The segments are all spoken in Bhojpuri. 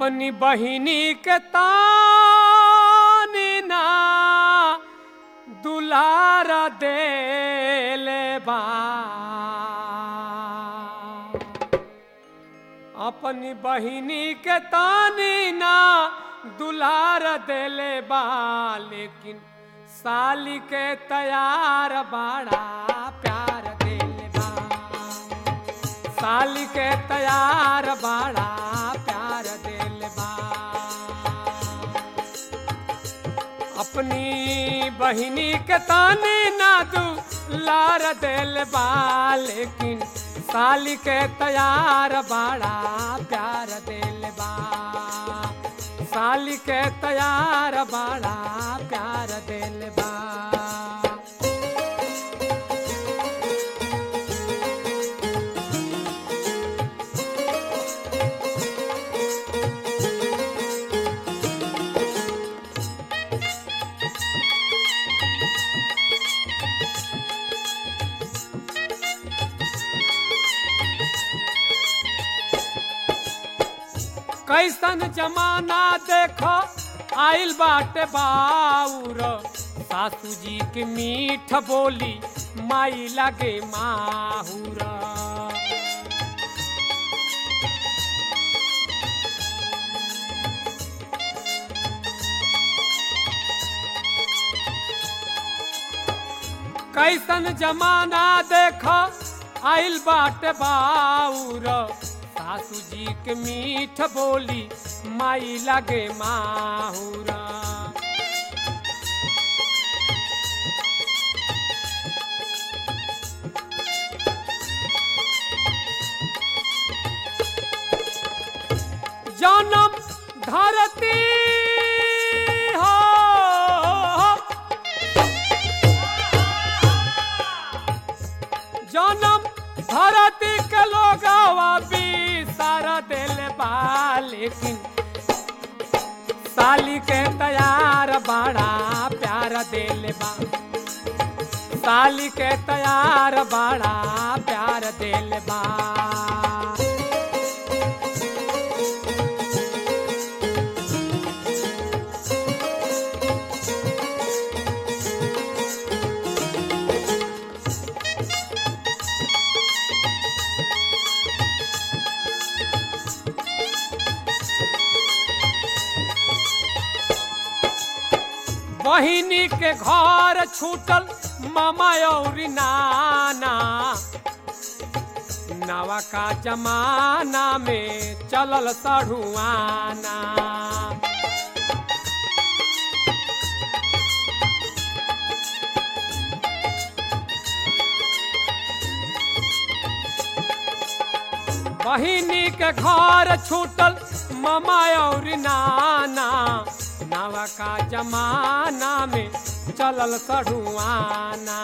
अपनी बहिनी के तानी ना दुलार देले बा अपनी बहिनी के तानी ना दुलार देले बा लेकिन साली के तैयार बाड़ा प्यार देले बा साली के तैयार बाड़ा प्यार देले बा अपनी बहिनी के तानी ना दुलार देले बा लेकिन साली के तैयार बाड़ा प्यार देले बा साली के तैयार बाड़ा प्यार देले बा कैसन जमाना देखो आइल बाटे बाउर सासू जी के मीठ बोली माई लगे माहुर कैसन जमाना देखो आइल बाटे बाउर सासू जी के मीठ बोली माई लगे माहुरा जन्म धरती हो जन्म धरती के लोग सारा दिल बा लेकिन साली के तैयार बाड़ा प्यार दिल बा साली के तैयार बाड़ा प्यार दिल बा बहिनी के घर छूटल मामा और नाना नवा का जमाना में चलल सढ़ुआना बहिनी के घर छूटल मामा और नाना नवा का जमाना में चलल सढ़ुआना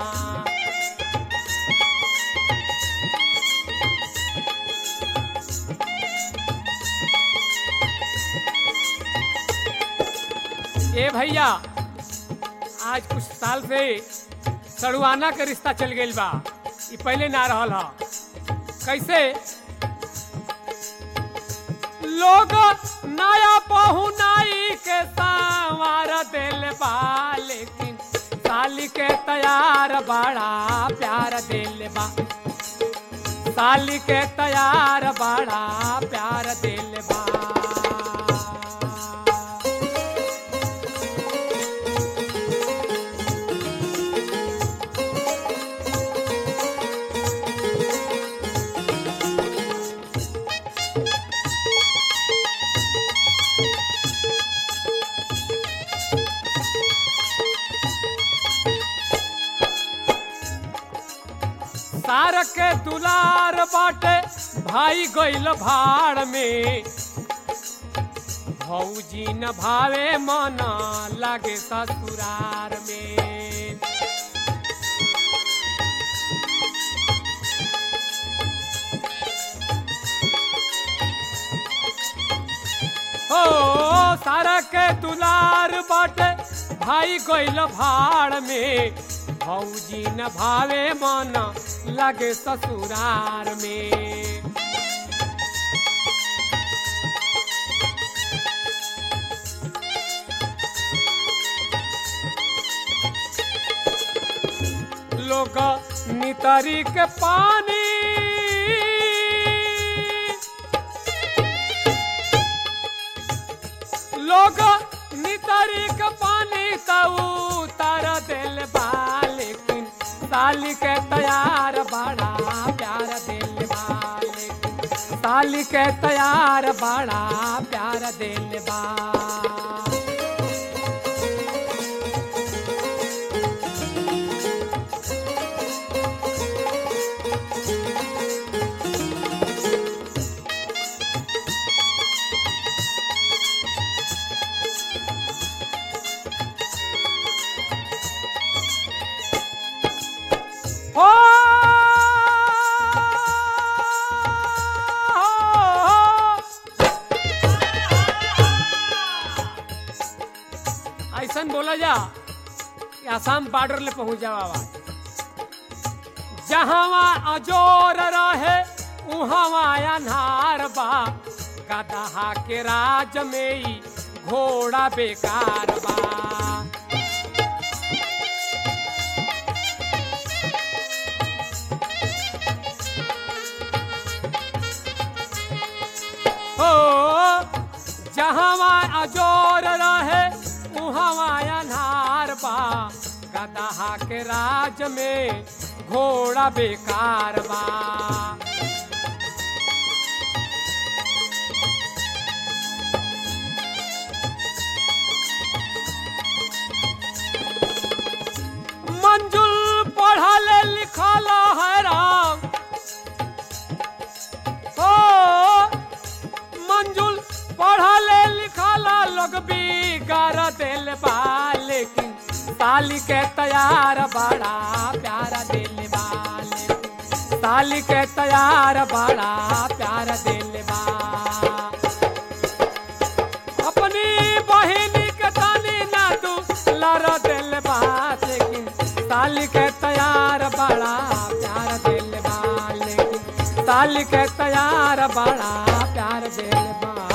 ए भैया आज कुछ साल से सड़ुआना के रिश्ता चल गई बा ई पहले ना रहल ह कैसे लोग नया पहुनाई के संवार दिल बा लेकिन साली के तैयार बड़ा प्यार दिल बा साली के तैयार बड़ा प्यार दिल बा सार के दुलार बाटे भाई गइल भाड़ में भौजी न भावे मन लागे ससुरार में हो सारा के दुलार बाटे भाई गइल भाड़ में भौजी न भावे मन लगे ससुरार में लोग नितरी के पानी लोग नितरी के पानी तऊ तार दिल बा लेकिन साली के तैयार बड़ा प्यार दिल बा लेकिन साली के तैयार बड़ा प्यार दिल बा हो ऐसन बोला जा कि आसाम बॉर्डर ले पहुंच जाओ आवाज जहां अजोर रहे उहां अन्हार बा गदहा के राज में ही घोड़ा बेकार बा हो जहाँ अजोर रहे उहाँ अन्हार बा गदहा के राज में घोड़ा बेकार बा मंजुल पढ़ल लिखल है राम हो मंजुल पढ़ल लिखल लोग बिगाड़ दिल बा लेकिन साली के तैयार बड़ा प्यारा दिल बा लेकिन साली के तैयार बड़ा प्यार दिल बा अपनी बहिनी के तानी ना तू लड़ दिल बा लेकिन साली के तैयार बड़ा प्यार दिल बा लेकिन साली के तैयार बड़ा प्यार दिल बा